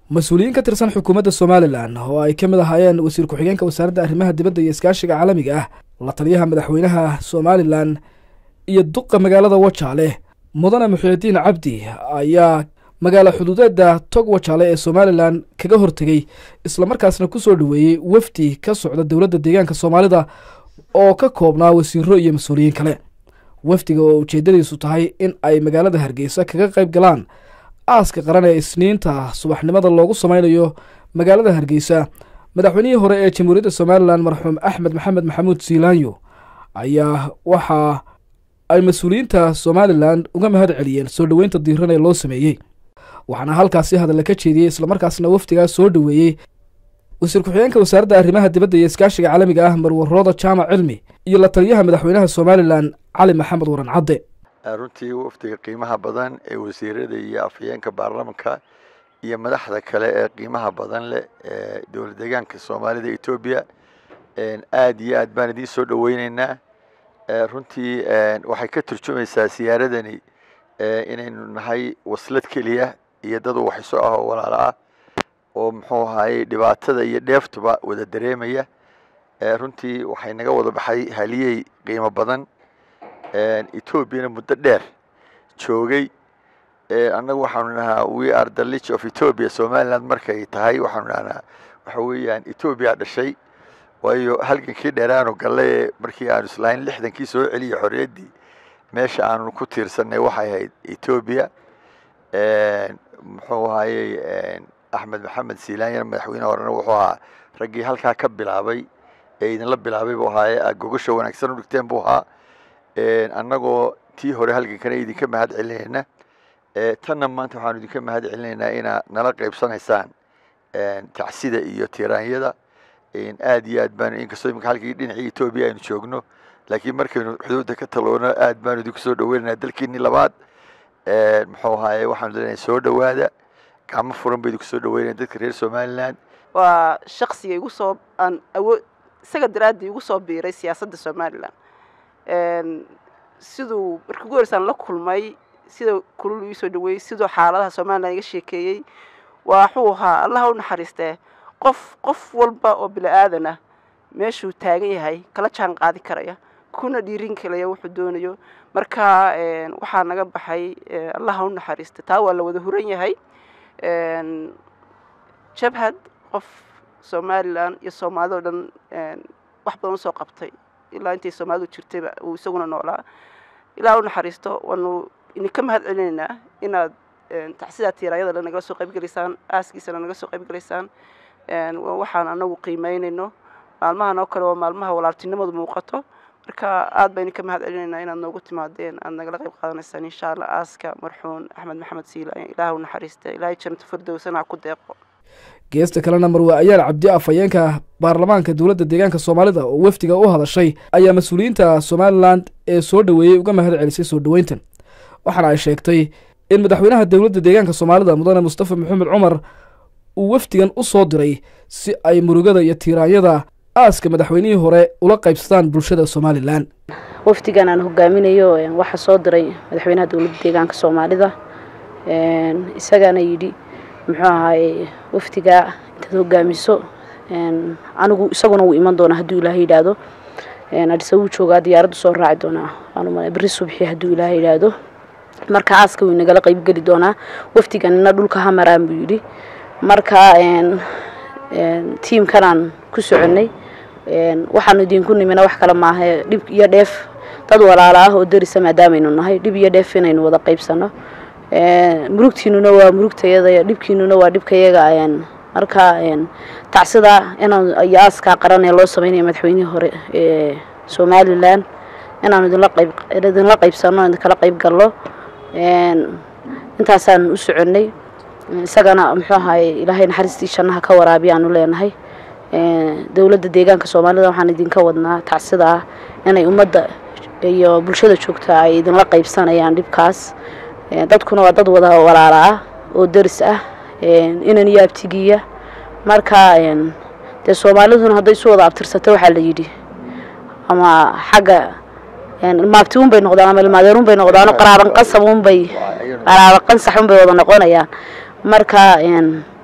mas-uuliyiin ka tirsan xukuumadda somalilan oo ay ka mid ahaayeen wasiir ku-xigeenka wasaaradda arrimaha dibadda iyo iskaashiga caalamiga ah la taliyaha madaxweynaha somalilan iyo duqa magaalada wajaale mudane muxiidiin cabdi ayaa magaalo xuduudeedda tog wajaale ee somalilan kaga hortegey islamarkaasna ku soo dhoweeyey wafdi ka socda dowladda deegaanka soomaalida oo ka koobnaa wasiiro iyo mas-uuliyiin kale wafdiga oo ujeeddadiisu tahay in ay magaalada hargeysa kaga qayb galaan aaska qaran ee isniinta subaxnimada loogu sameynayo magaalada hargeysa madaxweynihii hore ee jamhuuriyadda somalilan marxuum axmed maxamed maxamuud siilaanyo ayaa waxa ay mas-uuliyiinta somalilan uga mahad celiyeen soo dhoweynta diiran ee loo sameeyey waxaana halkaasi hadalla ka jeediyey islamarkaasna wafdigaas soo dhoweeyey wasiir ku-xigeenka wasaaradda arrimaha dibadda iyo iskaashiga caalamiga ah marwarooda jaamac cilmi iyo la taliyaha madaxweynaha somalilan cali maxamed waran cadde runtii wafdiga qiimaha badan ee wasiirada iyo afhayeenka baarlamanka iyo madaxda kale ee qiimaha badan leh ee dowlad deegaanka soomaalida etoobiya aad iyo aad baan idiin soo dhoweyneynaa runtii waxay ka turjumaysaa siyaaradani inaynu nahay waslad keliya iyo dad waxayso ah oo walaalo ah oo muxuu ahaayey dhibaatada iyo dheeftuba wada dareemaya runtii waxay naga wada baxay haliyey qiimo badan etoobiyana muddo dheer joogay annagu waxaanu nahaa we are the lich of ethiopia somaliland markay tahay waxaanu nahnaa waxa weeyaan etoobiya dhashay waayo halgankii dheeraanu galle markii aanu islahayn lixdankii soo celiya xorriyaddii meesha aanu ku tiirsanay waxay ahayd etoobiya muxuu ahaayey axmed maxamed siilaanyana madaxweyne horena wuxuu ahaa raggii halkaa ka bilaabay ee idinla bilaabay buu ahaaye gogasha wanaagsan u dhigteen buu ahaa annagoo tii hore halgankana idinka mahad celinayna tanna maanta waxaanu idinka mahad celinaynaa inaa nala qaybsanaysaan tacsida iyo tiraanyada aad iyo aad baanu inkastoo imika halkii dhinacii etoobiya aynu joogno laakiin markaynu xuduudda ka taloono aad baanu idinku soo dhaweynaynaa dalkiinii labaad muxuu ahaaye waxaanu leenahay soo dhowaada gacmo furan ba idinku soo dhaweynaya dadka reer somaliland waa shaksiga igu soo aan awood isaga daraaddii igu soo biiray siyaasadda somalilan siduu markii ugu horeysaan la kulmay sida kulul ii soo dhaweeyey siduu xaaladaha somalilan iga sheekeeyey waxuu ahaa allaha u naxariistee qof qof walba oo bini aadan ah meeshuu taagan yahay kala jaan qaadi karaya kuna dhiirin kalaya wuxuu doonayo marka waxaa naga baxay allaha u naxariista taa waa la wada huran yahay jabhad qof somalilan iyo soomaalida o dhan wax badan usoo qabtay ilaa intay soomaalidu jirtayba uu isaguna noolaa ilaa u naxariisto waanu idinka mahad celinaynaa inaad tacsidaa tiiraayada nagala soo qaybgelaysaan aaskiisana naga soo qaybgelaysaan waxaan anagu qiimeynayno maalmahan oo kale waa maalmaha walaaltinimadu muuqato marka aad baa idinka mahad celinaynaa inaad noogu timaadeen aad nagala qayb qaadanaysaan insha allah aaska marxuun axmed maxamed siilaan ilaah u naxariista ilaahay jannato firdowsana ha ku deeqo geesta kalena marwe ayaal cabdi afhayeenka baarlamaanka dowladda deegaanka soomaalida oo wafdiga u hadashay ayaa mas-uuliyiinta somalilan ee soo dhoweeyey uga mahad celisay soo dhoweyntan waxaana ay sheegtay in madaxweynaha dowladda deegaanka soomaalida mudane mustafa maxamed cumar uu wafdigan u soo diray si ay murugada iyo tiiraanyada aaska madaxweynihii hore ula qaybsadaan bulshada somalilan wafdigan aan hogaaminayo waxaa soo diray madaxweynaha dowladda deegaanka soomaalida isagaana yidhi muxuu ahaaye wafdigaa intaad hogaamiso anigu isaguna wuu iman doonaa hadduu ilaahay yidhaahdo adhisa wuu joogaa diyaaraddu soo raaci doonaa waanuma beri subxi hadduu ilaahay yidhaahdo marka aaska wuu nagala qaybgeli doonaa wafdiganina dhulka ha maraan buu yidhi marka tiimkanaan ku soconnay waxaanu idinku nimina wax kale maaha dhib iyo dheef dad walaalo ah oo darisa maadaamaynu nahay dhib iyo dheef inaynu wada qaybsano murugtiinuna waa murugtayada dhibkiinuna waa dhibkayaga marka tacsida inaan iyo aaskaa qaran ee loo sameynaya madaxweynihii hore ee somalilan inaanu idinla qayb idinla qaybsano idinkala qayb galno intaasaan u soconnay isagana muxuu ahaye ilaahay naxariistii jannaha ka waraabiya aanu leenahay dowladda deegaanka soomaalida waxaan idinka wadnaa tacsida ah inay ummadda iyo bulshada joogta ay idinla qaybsanayaan dhibkaas dadkuna waa dad wada walaala ah oo daris ah inan iyo abtigiya marka dee soomaaliduna hadday isu wada abtirsato waxaa la yidhi ama xagga maabti un bay noqdaan ama ilmaadeer un bay noqdaan qaraaban qasab un bay qaraaban qansax un bay wada noqonayaan marka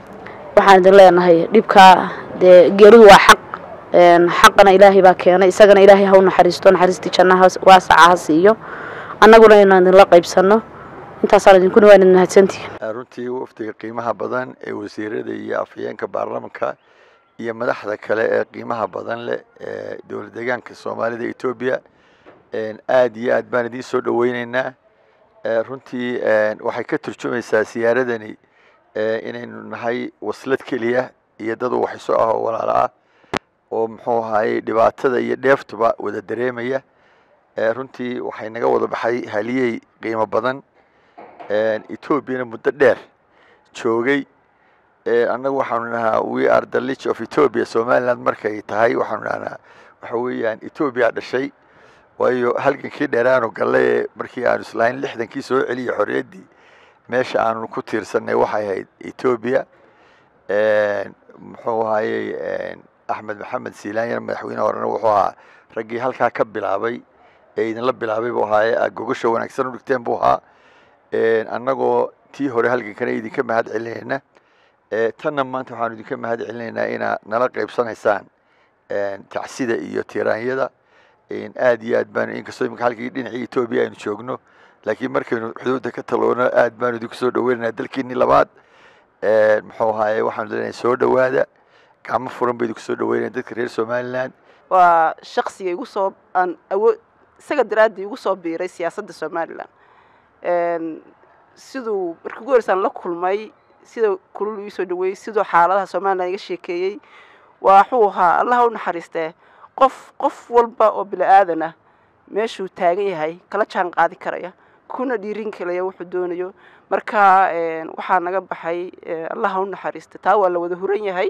waxaan idin leenahay dhibkaa dee geeridu waa xaq xaqana ilaahay baa keenay isagana ilaahay ha u naxariisto naxariistii jannaha waasaca ha siiyo annaguna inaan idinla qaybsanno intaasaan idinku dhawaan idin mahadsantihiin runtii wafdiga qiimaha badan ee wasiirada iyo afhayeenka baarlamanka iyo madaxda kale ee qiimaha badan leh ee dowlad deegaanka soomaalida etoobiya aad iyo aad baan idiin soo dhaweyneynaa runtii waxay ka turjumaysaa siyaaradani inaynu nahay waslad keliya iyo dad waxayso ah oo walaalo ah oo muxuu ahaayey dhibaatada iyo dheeftuba wada dareemaya runtii waxay naga wada baxay haliyey qiimo badan etoobiyana muddo dheer joogay annagu waxaanu nahaa we are the lich of ethiopia somaliland markay tahay waxaanu nahnaa waxa weeyaan etoobiya dhashay waayo halgankii dheeraanu galle ee markii aanu islahayn lixdankii soo celiya xorriyaddii meesha aanu ku tiirsanay waxay ahayd etoobiya muxuu ahaayey axmed maxamed silaanyana madaxweyne horena wuxuu ahaa raggii halkaa ka bilaabay ee idinla bilaabay buu ahaaye aad gogasha wanaagsan u dhigteen buu ahaa annagoo tii hore halgankana idinka mahad celinayna tanna maanta waxaanu idinka mahad celinaynaa inaad nala qaybsanaysaan tacsida iyo tiraanyada aad iyo aad baanu inkastoo imika halkii dhinacii etoobiya aynu joogno laakiin markaynu xuduudda ka taloono aad baanu idinku soo dhaweynaynaa dalkiinii labaad muxuu ahaaye waxaanu leenahay soo dhowaada gacmo furan ba idinku soo dhaweynaya dadka reer somaliland waa shaksiga igu soo aan awood isaga daraaddii igu soo biiray siyaasadda somalilan siduu markii ugu horeysaan la kulmay sida kulul ii soo dhaweeyey siduu xaaladaha somalilan iga sheekeeyey waxuu ahaa allaha u naxariistee qof qof walba oo bini aadan ah meeshuu taagan yahay kala jaan qaadi karaya kuna dhiirin kalaya wuxuu doonayo marka waxaa naga baxay allaha u naxariista taa waa la wada huran yahay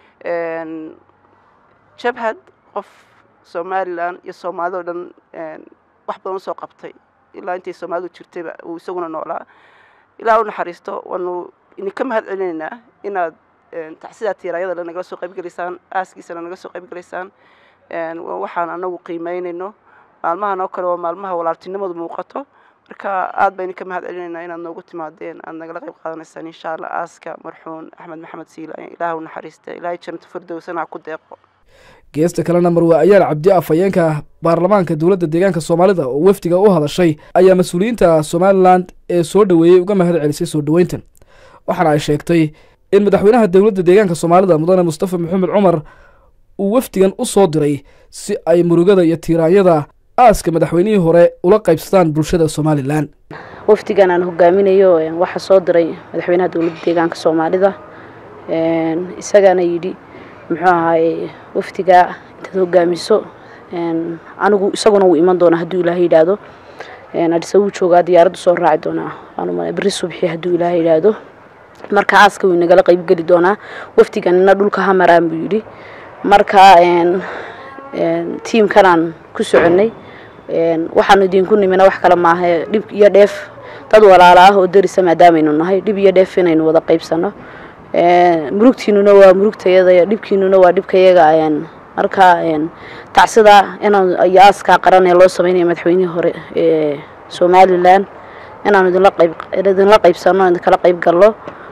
jabhad qof somalilan iyo soomaalida o dhan wax badan usoo qabtay ilaa intay soomaalidu jirtayba uu isaguna noolaa ilaa u naxariisto waanu idinka mahad celinaynaa inaad tacsidaa tiiraayada nagala soo qaybgelaysaan aaskiisana naga soo qaybgelaysaan waxaan anagu qiimeynayno maalmahan oo kale waa maalmaha walaaltinimadu muuqato marka aad baa idinka mahad celinaynaa inaad noogu timaadeen aad nagala qayb qaadanaysaan insha allah aaska marxuun axmed maxamed siila ilaah u naxariista ilaahay jannato firdowsana ha ku deeqo geesta kalena marwaa ayaal cabdi afhayeenka baarlamaanka dowladda deegaanka soomaalida oo wafdiga u hadashay ayaa mas-uuliyiinta somalilan ee soo dhoweeyey uga mahad celisay soo dhoweyntan waxaana ay sheegtay in madaxweynaha dowladda deegaanka soomaalida mudane mustafa maxamed cumar uu wafdigan u soo diray si ay murugada iyo tiiraanyada aaska madaxweynihii hore ula qaybsadaan bulshada somalilan wafdigan aan hogaaminayo waxaa soo diray madaxweynaha dowladda deegaanka soomaalida isagaana yidhi muxuu ahaaye wafdigaa intaad hogaamiso anigu isaguna wuu iman doonaa hadduu ilaahay yidhaahdo adhisa wuu joogaa diyaaraddu soo raaci doonaa waanuma beri subxi hadduu ilaahay yidhaahdo marka aaska wuu nagala qaybgeli doonaa wafdiganina dhulka ha maraan buu yidhi marka tiimkanaan ku soconnay waxaanu idinku nimina wax kale maaha dhib iyo dheef dad walaalo ah oo darisa maadaamaynu nahay dhib iyo dheef inaynu wada qaybsano murugtiinuna waa murugtayada dhibkiinuna waa dhibkayaga marka tacsida inaan iyo aaskaa qaran ee loo sameynaya madaxweynihii hore ee somalilan inaanu idinla qayb idinla qaybsano idinkala qayb galno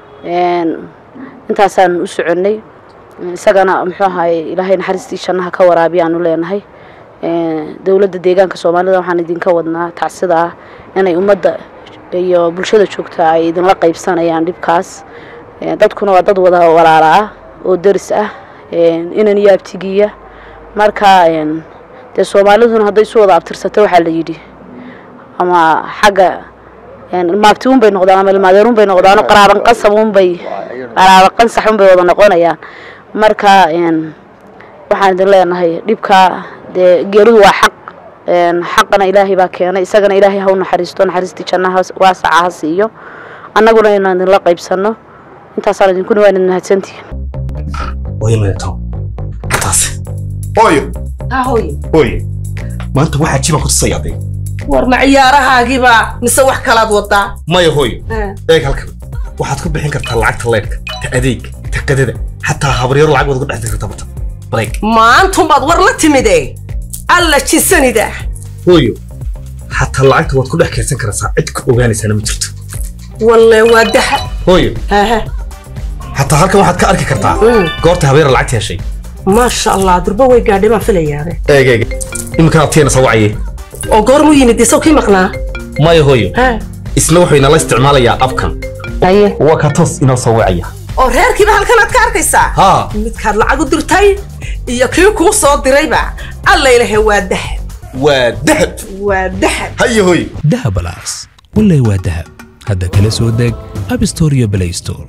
intaasaan u soconnay isagana muxuu ahaye ilaahay naxariistii jannaha ka waraabiya aanu leenahay dowladda deegaanka soomaalida waxaan idinka wadnaa tacsida ah inay ummadda iyo bulshada joogta ay idinla qaybsanayaan dhibkaas dadkuna waa dad wada walaala ah oo deris ah inan iyo abtigiya marka dee soomaaliduna hadday isu wada abtirsato waxaa la yidhi ama xagga ilmaabti un bay noqdaan ama ilmaadeer un bay noqdaan qaraaban qasab un bay qaraaban qansax un bay wada noqonayaan marka waxaan idin leenahay dhibka dee geeridu waa xaq xaqana ilaahay baa keenay isagana ilaahay ha u naxariisto naxariistii jannaha waasaca ha siiyo annaguna inaan idinla qaybsanno intaasaan idinku dhawaan idin mahadsantihiin hooyo maneto taas hooyo ha hooye hooyo maanta waxaa jibaan ku tusaya aday war ma ciyaarahaagiiba mise wax kalaad wadaa maya hooyo eeg halkan waxaad ku bixin kartaa lacagta leedhka ta adeeg ta qadada xataa habaryaro lacag waad uga dhex dirta bata bareeg maantumaad war la timide alla jisanida hooyo xataa lacagta waad ku dhex kaydsan karaysaa cid ku ogaanaysaana ma jirto walle waa daha hooyo haha xataa halkan waxaad ka arki kartaa goorta habeera lacagta heshay maasha allah durba way gaadhay baan filayaabe eeg eeg iminkana abtigeena soo wacaye oo goormuu yimid isaw kii maqnaa maya hooyo ha isna wuxuu inala isticmaalayaa abkan haye waa ka toos inoo soo wacaya oo reerkiiba halkan aad ka arkaysaa haa midkaad lacag u dirtay iyo kii kuu soo dirayba alla ilahe waa dahab waa dahab waa dahab haye hooyo dahab alas wallay waa dahab hadda kala soo deg abstore iyo play store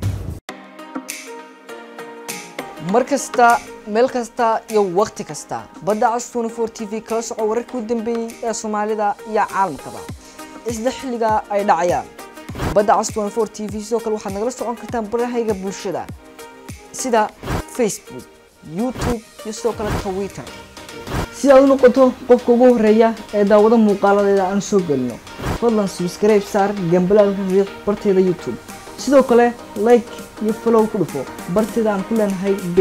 mar kasta meel kasta iyo wakhti kasta badda cas 24 t v kala soco wararkii u dambeeyey ee soomaalida iyo caalamkaba isla xilliga ay dhacayaan badda cas 24 t v sidoo kale waxaad nagala socon kartaan barahayga bulshada sida facebook youtube iyo sidoo kale twitter si aad u noqoto qofka ugu horeeya ee daawado muuqaaladeeda aan soo gelino fadlan subscribe saar gambalaalka riiq barteeda youtube sidoo kale like iyo follow ku dhufo barteeda aan ku leenahay